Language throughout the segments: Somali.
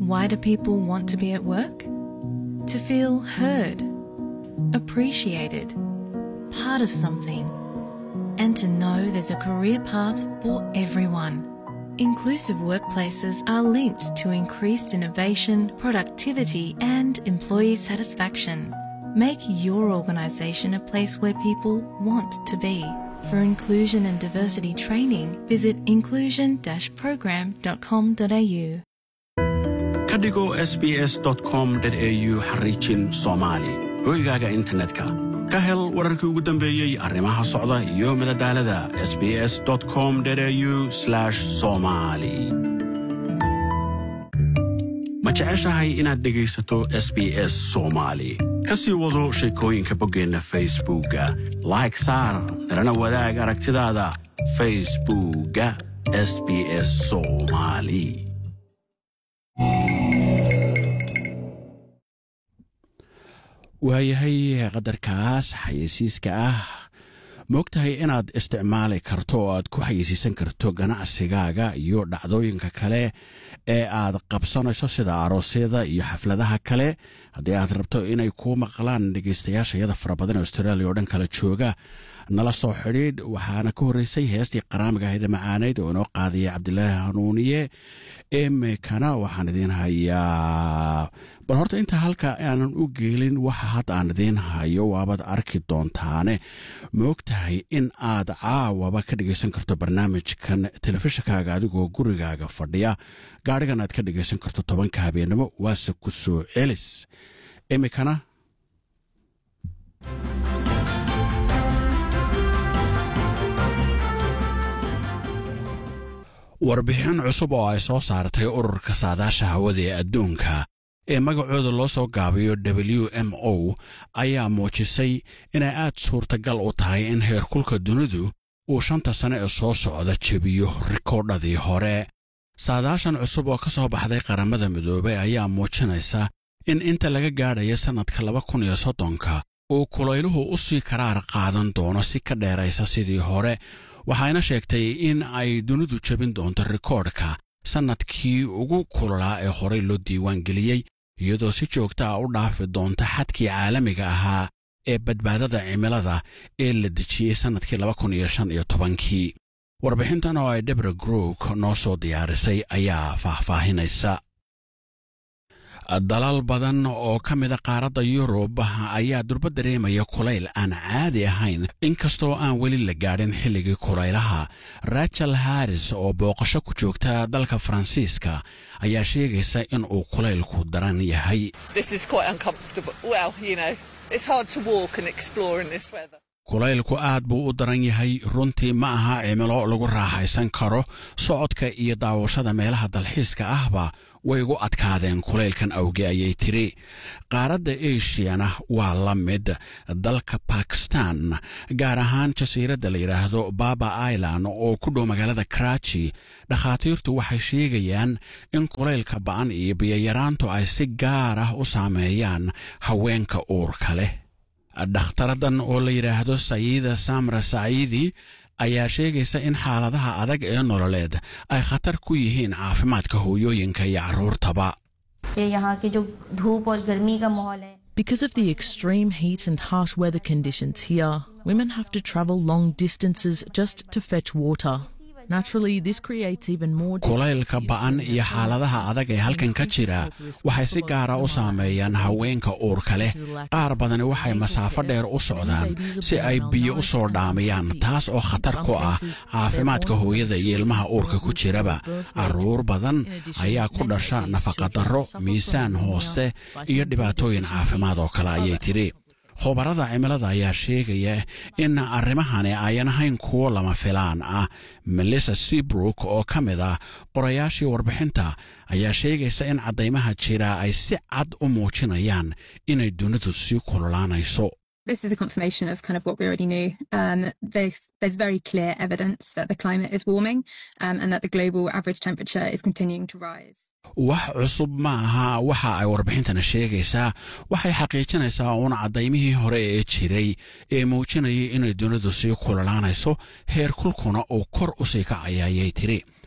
Why do people want to be at work? To feel heard, appreciated, part of something, and to know there's a career path for everyone. Inclusive workplaces are linked to increased innovation, productivity, and employee satisfaction. Make your organisation a place where people want to be. For inclusion and diversity training, visit inclusion-program.com.au. ka dhigo sbs com au xariijin soomaali hoygaaga internetka ka hel wararkii ugu dambeeyey arrimaha socda iyo madadaalada sbs com au somali ma jeceshahay inaad dhegaysato s b s soomaali ka sii wado sheekooyinka boggeenna facebookga like saar nalana wadaag aragtidaada facebookga sb s soomali waayahay qadarkaas xayeysiiska ah moogtahay inaad isticmaali karto oo aad ku xayeysiisan karto ganacsigaaga iyo dhacdooyinka kale ee aad qabsanayso sida aroosyada iyo xafladaha kale haddii aad rabto inay kuu maqlaan dhegaystayaasha iyada fara badan ee australia oo dhan kala jooga nala soo xidhiidh waxaana ka horreysay heestii qaraamiga ahayda macaaneyd oo inoo qaadaya cabdilaahi hanuuniye imikana waxaan idiin hayaa bal horta intaa halka aanan u geelin waxa hadda aan idiin hayo waabaad arki doontaane moogtahay in aad caawaba ka dhegaysan karto barnaamijkan telefishinkaaga adigoo gurigaaga fadhiya gaadhigan aad ka dhegaysan karto tobanka habeennimo waase ku soo celis imikana warbixin cusub oo ay soo saartay ururka saadaasha hawada ee adduunka ee magacooda loo soo gaabiyo w m o ayaa muujisay inay aad suurtagal u tahay in heerkulka dunidu uu shanta sane ee soo socda jebiyo rikoodhadii hore saadaashan cusub oo ka soo baxday qaramada midoobey ayaa muujinaysa in inta laga gaadhaya sannadka laba kun iyo soddonka uu kulayluhu u sii karaar qaadan doono si ka dheeraysa sidii hore waxayna sheegtay in ay dunidu jebin doonto rikoodhka sannadkii ugu kulolaa ee horey loo diiwaan geliyey iyadoo si joogta ah u dhaafi doonta xadkii caalamiga ahaa ee badbaadada cimilada ee la dejiyey sannadkii laba kun iyo shan iyo tobankii warbixintan oo ay debra grook noo soo diyaarisay ayaa faahfaahinaysa dalal badan oo ka mida qaaradda yurub ayaa durba dareemaya kulayl aan caadi ahayn inkastoo aan weli la gaadhin xilligii kulaylaha rachel harris oo booqasho ku joogta dalka faransiiska ayaa sheegaysa in uu kulaylku daran yahay kulaylku aad buu u daran yahay runtii ma aha cimilo lagu raaxaysan karo socodka iyo daawashada meelaha dalxiiska ahba way igu adkaadeen kulaylkan awge ayay tiri qaaradda ashiyana waa la mid dalka bakistan gaar ahaan jasiiradda la yidhaahdo baba island oo ku dhow magaalada karachi dhakhaatiirtu waxay sheegayaan in kulaylka ba'an iyo biyoyaraantu ay si gaar ah u saameeyaan haweenka uurka leh dhakhtaradan oo la yidhaahdo sayiida samra saciidi ayaa sheegaysa in xaaladaha adag ee nololeed ay khatar ku yihiin caafimaadka hooyooyinka iyo carruurtaba Because of the extreme heat and harsh weather conditions here, women have to travel long distances just to fetch water. Naturally, this creates even more kulaylka ba'an iyo xaaladaha adag ee halkan ka jira waxay si gaara u saameeyaan haweenka uurka leh qaar badani waxay masaafo dheer u socdaan si ay biyo u soo dhaamayaan taas oo khatar ku ah caafimaadka hooyada iyo ilmaha uurka ku jiraba carruur badan ayaa ku dhasha nafaqadarro miisaan hoose iyo dhibaatooyin caafimaad oo kale ayay tidhi khubarada cimilada ayaa sheegaya in arrimahani ayan ahayn kuwo lama filaan ah melissa seabrook oo ka mid ah qorayaashii warbixinta ayaa sheegaysa in caddaymaha jira ay si cad u muujinayaan inay dunidu sii kululaanayso This is a confirmation of kind of what we already knew. Um, there's, there's very clear evidence that the climate is warming um, and that the global average temperature is continuing to rise. wax cusub ma aha waxa ay warbixintana sheegaysaa waxay xaqiijinaysaa uun caddaymihii hore ee jiray ee muujinayay inay dunidu sii kululaanayso heer kulkuna uu kor u sii kacaya ayay tidhi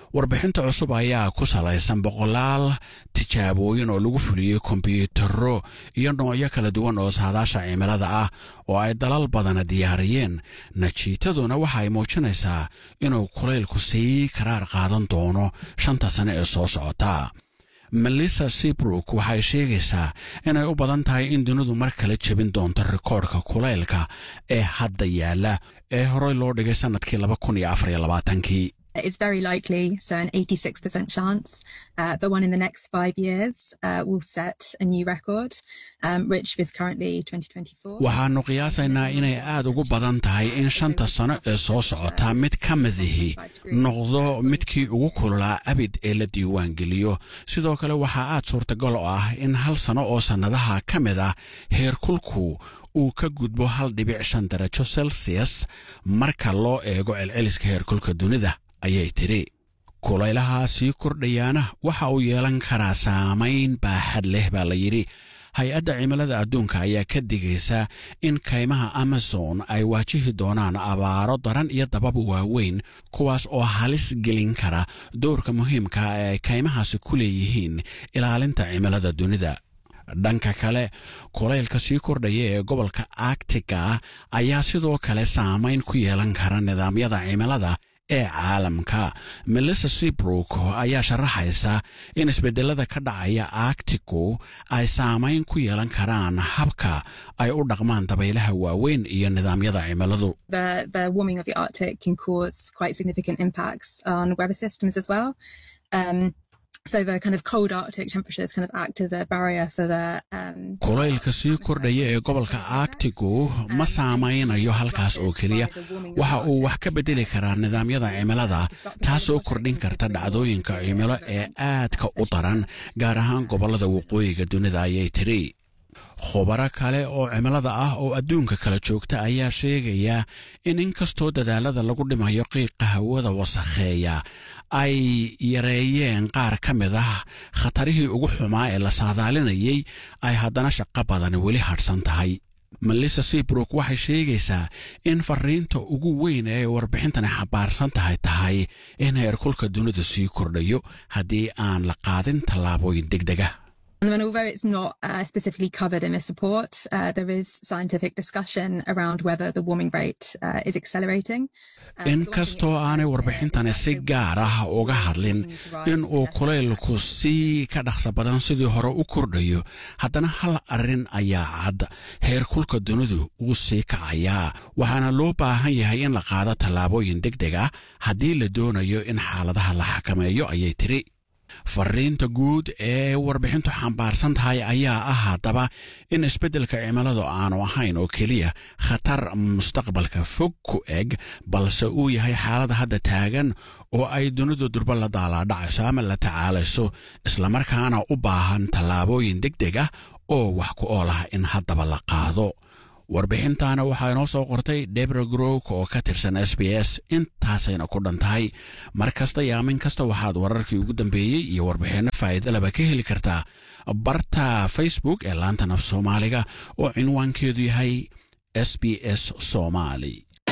warbixinta cusub ayaa ku salaysan boqolaal tijaabooyin oo lagu fuliyey kombyuutaro iyo noocyo kala duwan oo saadaasha cimilada ah oo ay dalal badana diyaariyeen najiitaduna waxa ay muujinaysaa inuu kulaylku sii karaar qaadan doono shanta sane ee soo socota melissa seabrook waxay sheegaysaa inay u badan tahay in dunidu mar kale jebin doonto rikoodhka kulaylka ee hadda yaalla ee horey loo dhigay sannadkii laba kun iyo afar iyo labaatankii It's very likely, so an 86% chance, uh, that one in the next five years uh, will set a new record, um, which is currently 2024. waxaannu qiyaasaynaa inay aad ugu badan tahay in shanta sano ee soo socota mid ka midihi noqdo midkii ugu kululaa abid ee la diiwaangeliyo sidoo kale waxaa aad suurtagal oo ah in hal sano oo sannadaha ka mid ah heerkulku uu ka gudbo hal dhibic shan darajo celsius marka loo eego celceliska heerkulka dunida ayay tidhi kulaylaha sii kordhayaana waxa uu yeelan karaa saamayn baaxad leh baa la yidhi hay-adda cimilada adduunka ayaa ka digaysa in kaymaha amazon ay waajihi doonaan abaaro daran iyo dabab waaweyn kuwaas oo halis gelin kara doorka muhiimka ee ay kaymahaasi ku leeyihiin ilaalinta cimilada dunida dhanka kale kulaylka sii kordhaya ee gobolka arctiga ayaa sidoo kale saamayn ku yeelan kara nidaamyada cimilada ee caalamka melissa seabrook ayaa sharaxaysa in isbedelada ka dhacaya arctigu ay saamayn ku yeelan karaan habka ay u dhaqmaan dabaylaha waaweyn iyo nidaamyada cimiladu The, the warming of the Arctic can cause quite significant impacts on weather systems as well. Um, so the kind of cold Arctic temperatures kind of act as a barrier for the um, kulaylka sii kordhaya ee gobolka arctigu ma saamaynayo halkaas oo keliya waxa uu wax ka bedeli karaa nidaamyada cimilada taasoo kordhin karta dhacdooyinka cimilo ee aadka u daran gaar ahaan gobollada waqooyiga dunida ayay tidhi khubaro kale oo cimilada ah oo adduunka kala joogta ayaa sheegaya in inkastoo dadaalada lagu dhimayo qiiqa hawada wasakheeya ay yareeyeen qaar ka mid ah khatarihii ugu xumaa ee la saadaalinayay ay haddana shaqo badan weli hadhsan tahay melissa seabrook waxay sheegaysaa in fariinta ugu weyn ee warbixintani xabaarsan tahay tahay in heerkulka dunida sii kordhayo haddii aan la qaadin tallaabooyin degdega And then, although it's not uh, specifically covered in this report, uh, there is scientific discussion around whether the warming rate uh, is accelerating. inkastoo aanay warbixintani si gaar ah uga hadlin in uu kulaylku sii ka dhaqsa badan sidii hore u kordhayo haddana hal arrin ayaa cad heerkulka dunidu wuu sii kacayaa waxaana loo baahan yahay in la qaado tallaabooyin deg deg ah haddii la doonayo in xaaladaha la xakameeyo ayay tiri fariinta guud ee warbixintu xambaarsan tahay ayaa ah haddaba in isbeddelka cimiladu aanu ahayn oo keliya khatar mustaqbalka fog ku eg balse uu yahay xaalada hadda taagan oo ay dunidu durba la daalaadhacayso ama la tacaalayso islamarkaana u baahan tallaabooyin deg deg ah oo wax ku ool ah in haddaba la qaado warbixintaana waxaa inoo soo qortay debra growk oo ka tirsan s b s intaasayna ku dhan tahay mar kasta iyo aamin kasta waxaad wararkii ugu dambeeyey iyo warbixinno faa'iidalaba ka heli kartaa barta facebook ee laantan af soomaaliga oo cinwaankeedu yahay s b s soomaali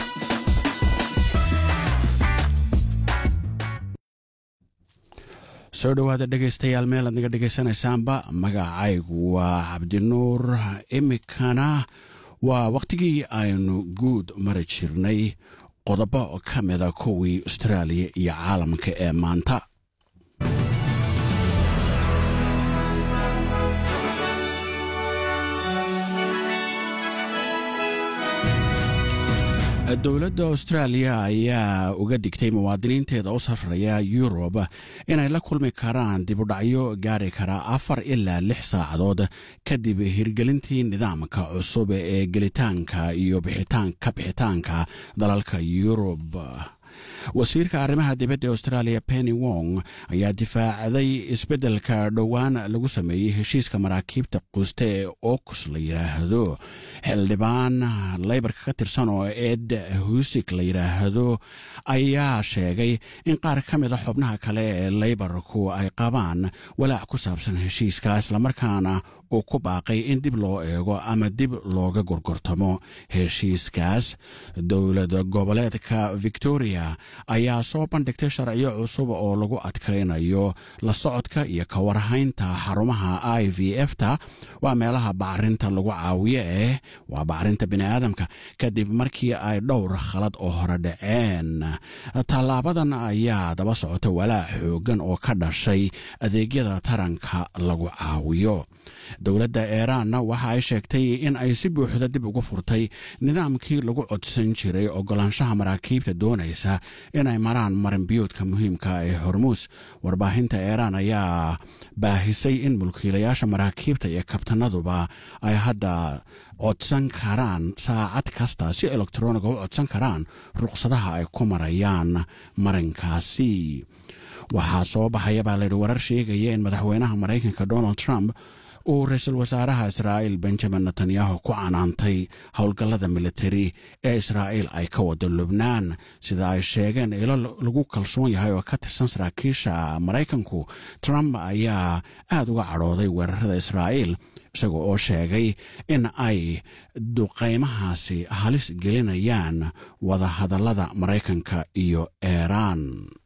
soo dhowaada dhegaystayaal meel aad naga dhegaysanaysaanba magacaygu waa cabdinuur imikana waa wakhtigii aynu guud mari jirnay qodobo ka mida kuwii austraaliya iyo caalamka ee maanta dowladda austraaliya ayaa uga digtay muwaadiniinteeda u safraya yurub inay la kulmi karaan dibudhacyo gaari kara afar ilaa lix saacadood kadib hirgelintii nidaamka cusub ee gelitaanka iyo ka bixitaanka dalalka yurub wasiirka arrimaha dibadda australia penny wong ayaa difaacday isbeddelka dhowaan lagu sameeyey heshiiska maraakiibta quuste ee okus la yidhaahdo xildhibaan leybarka ka tirsan oo ed husik la yidhaahdo ayaa sheegay in qaar ka mid a xubnaha kale ee leybarku ay qabaan walaac ku saabsan heshiiska islamarkaana uu ku baaqay in dib loo eego ama dib looga gorgortamo heshiiskaas dowlad goboleedka victoria ayaa soo bandhigtay sharciyo cusub oo lagu adkaynayo la socodka iyo ka warhaynta xarumaha i v f ta waa meelaha bacrinta lagu caawiyo eh waa bacrinta bini'aadamka kadib markii ay dhowr khalad oo hore dhaceen tallaabadan ayaa daba socota walaac xoogan oo ka dhashay adeegyada taranka lagu caawiyo dowladda iiraanna waxa ay sheegtay in ay si buuxda dib ugu furtay nidaamkii lagu codsan jiray ogolaanshaha maraakiibta doonaysa inay maraan marinbiyuudka muhiimka ee hormuus warbaahinta iiraan ayaa baahisay in mulkiilayaasha maraakiibta iyo kabtanaduba ay hadda codsan karaan saacad kasta si elektroniga u codsan karaan ruqsadaha ay ku marayaan marinkaasi waxaa soo baxaya baa layidhi warar sheegaya in madaxweynaha maraykanka donald trump uu ra-iisul wasaaraha israa'iil benjamin netanyahu ku canaantay howlgallada militari ee israa'iil ay ka wado lubnaan sida ay sheegeen ilo lagu kalsoon yahay oo ka tirsan saraakiisha maraykanku trump ayaa aad uga cadhooday weerarada israa'iil isaga oo sheegay in ay duqaymahaasi halis gelinayaan wadahadallada maraykanka iyo iiraan